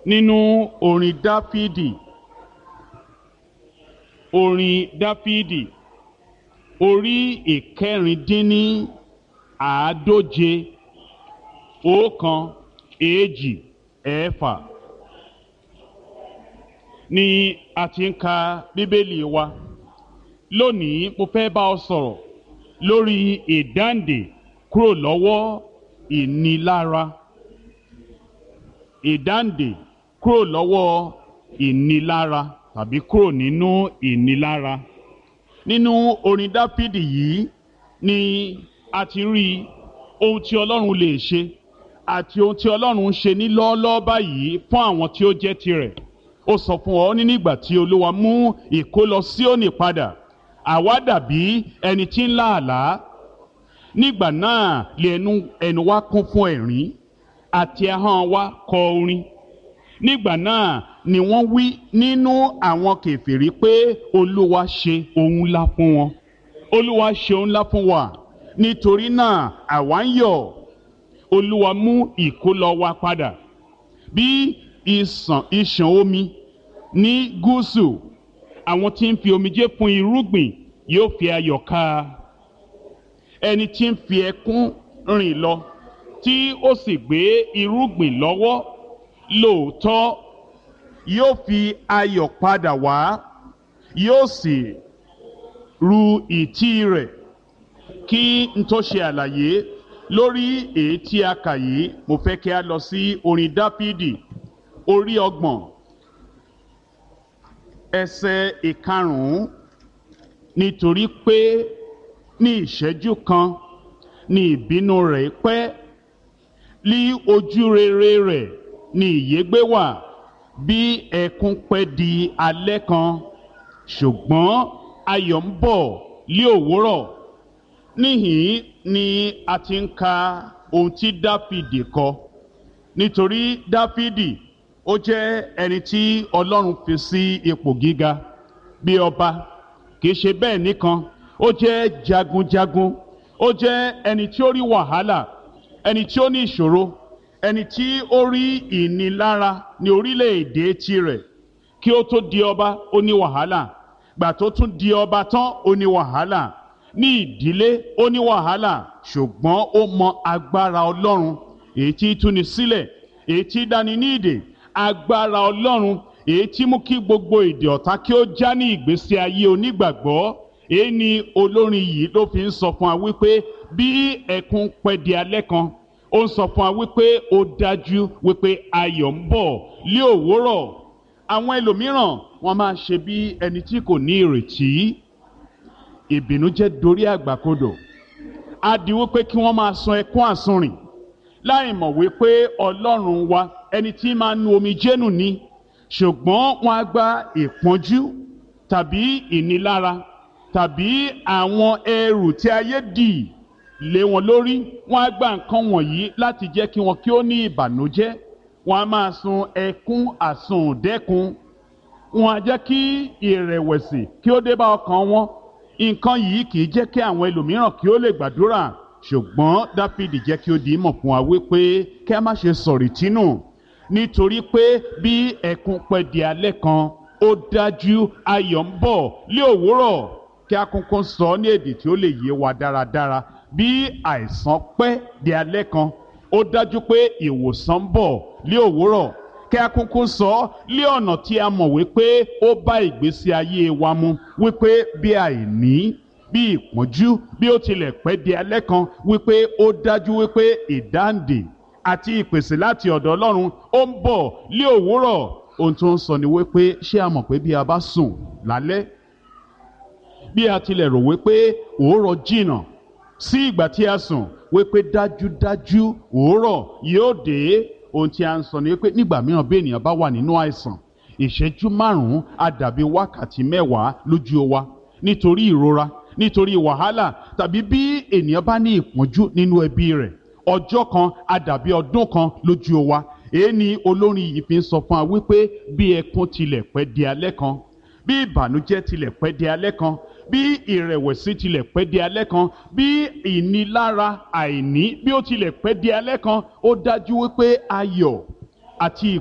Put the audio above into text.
nínú orin dáfídì orin dáfídì orí ìkẹrìndínní àádóje ọ̀kan èjì ẹ̀fà ni a ti ń ka bíbélì wa lónìí mo fẹ́ bá ọ sọ̀rọ̀ lórí ìdáǹdè kúrò lọ́wọ́ ìnilára ìdáǹdè kúrò lọ́wọ́ ìnilára tàbí kúrò nínú ìnilára nínú orin dáfídì yìí ni a ti rí ohun tí ọlọ́run lè ṣe àti ohun tí ọlọ́run ń ṣe ní lọ́ọ́lọ́ọ́ báyìí fún àwọn tí ó jẹ́ tirẹ̀ ó sọ fún ọ ní nígbà tí olúwa mú ìkólọ Síónì padà àwa dàbí ẹni tí ń lá àlá nígbà náà lè ẹnu ẹnu wa kún fún ẹ̀rín àti ahọ́n wa kọ orin nígbà náà ni wọ́n wí nínú àwọn kèfèrí pé olúwa ṣe ohun ńlá fún wọn olúwa ṣe ohun ńlá fún wa nítorí náà àwa ń yọ̀ olúwa mú ìkólọ wa padà bí ìsàn ìṣàn omi ní gúúsù àwọn tí ń fi omijé fún irúgbìn yóò fi ayọ̀ ká ẹni tí ń fi ẹkún rìn lọ tí ó sì gbé irúgbìn lọ́wọ́ lóòótọ́ yóò fi ayọ̀ padà wá yóò sì ru ìtí rẹ̀ kí n tó ṣe àlàyé lórí èyí tí a kà yìí mo fẹ́ kí a lọ sí orin dáfídì orí ọgbọ̀n ẹsẹ̀ ìkarùn-ún nítorí pé ní ìṣẹ́jú kan ní ìbínú rẹ̀ pẹ́ lí ojú rere rẹ̀ ní ìyégbé wà bí ẹkún pẹ́ di alẹ́ kan ṣùgbọ́n ayọ̀ ń bọ̀ lí òwúrọ̀ níhìn ni a ti ń ka ohun tí dáfídì kọ nítorí dáfídì ó jẹ́ ẹni tí ọlọ́run fi sí ipò gíga bí ọba kìí ṣe bẹ́ẹ̀ nìkan ó jẹ́ jagunjagun ó jẹ́ ẹni tí ó rí wàhálà ẹni tí ó ní ìṣòro ẹni tí ó rí ìnilára ní orílẹ̀-èdè tirẹ̀ kí ó tó di ọba ó ní wàhálà gbà tó tún di ọba tán ó ní wàhálà ní ìdílé ó ní wàhálà ṣùgbọ́n ó mọ agbára ọlọ́run èyí tí túni sílẹ̀ èyí tí dání ní ìdè agbára ọlọ́run èyí tí mú kí gbogbo èdè ọ̀tá kí ó já ní ìgbésí ayé onígbàgbọ́ èyí ni olórin yìí ló fi ń sọ fún wa wípé bí ẹkún pẹ́ di alẹ́ kan ó ń sọ fún wa wípé ó dájú wípé ayọ̀ ń bọ̀ lé òwúrọ̀ àwọn ẹlòmíràn wọ́n máa ṣe bí ẹni tí kò ní ìrètí ìbìnújẹ́ dorí àgbàkodò á di wípé kí wọ́n máa sun ẹkún àsunrìn láì mọ̀ wípé ọlọ́run wa ẹni tí máa nu omi jẹ́nu ni ṣùgbọ́n wọ́n á gba ìpọ́njú tàbí ìnilára tàbí àwọn ẹrù tí ayé dì lé wọn lórí wọ́n á gba nǹkan wọ̀nyí láti jẹ́ kí wọn kí ó ní ìbànújẹ́ wọ́n á máa sun ẹkún àsundẹ́kun wọ́n á jẹ́ kí ìrẹ̀wẹ̀sì kí ó dé bá ọkàn wọn nǹkan yìí kì í jẹ́ kí àwọn ẹlòmíràn kí ó lè gbàdúrà ṣùgbọ́n dáfídì jẹ́ kí ó di ìmọ̀ fún wa wípé kí a má ṣe sọ̀rì tínú nítorí pé bí ẹkún pẹ́ di alẹ́ kan ó dájú ayọ̀ ń bọ̀ lé òwúrọ̀ kí a kúnkún sọ ní èdè tí ó lè yé wa dáradára bí àìsàn pẹ́ di alẹ́ kan ó dájú pé ìwòsàn ń bọ̀ lé òwúrọ̀ kí a kúnkún sọ lé ọ̀nà tí a mọ̀ wípé ó bá ìgbésí ayé wa mu wípé bí àìní bí ìpọ́njú bí ó tilẹ̀ pẹ́ di alẹ́ kan wípé ó dájú wípé ìdáǹdè àti ìpèsè láti ọ̀dọ̀ Ọlọ́run ó ń bọ̀ lé òwúrọ̀ ohun tó ń sọ ni wípé ṣé a mọ̀ pé bí a bá sùn lálẹ́ bí a tilẹ̀ rò wípé òórọ̀ jìnnà sí ìgbà tí a sùn wípé dájúdájú òórọ̀ yóò dé ohun tí a ń sọ ni wípé nígbà mìíràn bí ènìyàn bá wà nínú àìsàn ìṣẹ́jú márùn-ún á dàbí wákàtí mẹ́wàá lójú wa nítorí ìrora nítorí wàhálà tàbí bí ènìyàn bá ní ìpọ́njú nínú ẹbí rẹ̀ ọjọ́ kan á dàbí ọdún kan lójú wa èyí ni olórin yìí fi ń sọ fún wa wípé bí ẹkún tilẹ̀ pẹ́ di alẹ́ kan bí ìbànújẹ́ tilẹ̀ pẹ́ di alẹ́ kan bí ìrẹ̀wẹ̀sì tilẹ̀ pẹ́ di alẹ́ kan bí ìnilára àìní bí ó tilẹ̀ pẹ́ di alẹ́ kan ó dájú wípé ayọ̀ àti